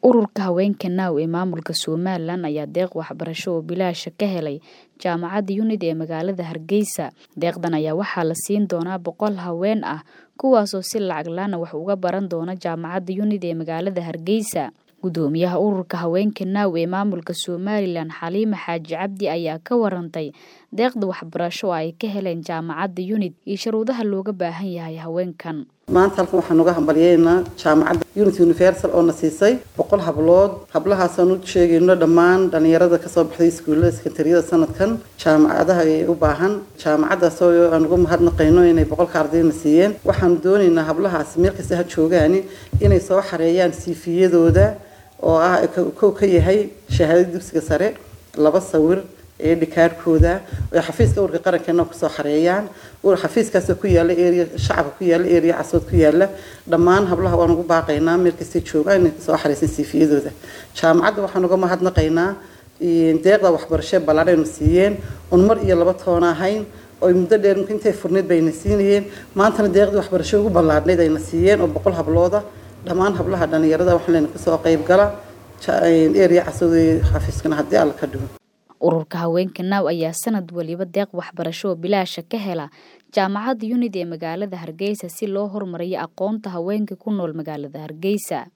Ururka Haweenka Now ee maamulka Somalilan ayaa deeq waxbarasho oo bilaash ah ka helay Jaamacadda UNID ee magaalada Hargeysa. Deeqdan ayaa waxaa la siin doonaa boqol haween ah kuwaasoo si lacag la'aan ah wax uga baran doona Jaamacadda UNID ee magaalada Hargeysa. Gudoomiyaha Ururka Haweenka Now ee maamulka Somalilan Xaliima Xaaji Cabdi ayaa ka warantay deeqda waxbarasho oo ay ka heleen Jaamacadda UNID iyo shuruudaha looga baahan yahay haweenkan. maanta halkan waxaan uga hambalyeynaa jaamacadda unity universal oo na siisay boqol hablood hablahaasaan u sheegayno dhammaan dhalinyarada kasoo baxday iskuullada sekandariyada sanadkan jaamacadaha ay u baahan jaamacadaas oo aan uga mahadnaqayno inay boqolka ardayna siiyeen waxaan doonaynaa hablahaas meel kasta ha joogaani inay soo xareeyaan siifiyadooda oo ah kow ka yahay shahaadada dugsiga sare laba sawir ee dhikaarhkooda ay xafiiska ururka qarankeena kusoo xareeyaan xafiiskaasoo ku yaala area shacabka ku yaala area casood ku yaala dhammaan hablaha waan ugu baaqaynaa meel kastay joogaan inay soo xareysan siifiyadooda jaamacadda waxaan uga mahadnaqaynaa deeqda waxbarasho ballaadhaynu siiyeen un mar iyo laba toona ahayn oo muddo dheer intay furneyd bayna siinayeen maantana deeqdii waxbarasho ugu ballaadhnayd ayna siiyeen oo boqol hablooda dhammaan hablaha dhalinyarada waxaan leyna kasoo qayb gala area casood xafiiskana haddii alla ka dhigo ururka haweenka now ayaa sanad waliba deeq waxbarasho oo bilaasha ka hela jaamacadda unid ee magaalada hargeysa si loo horumariyo aqoonta haweenka ku nool magaalada hargeysa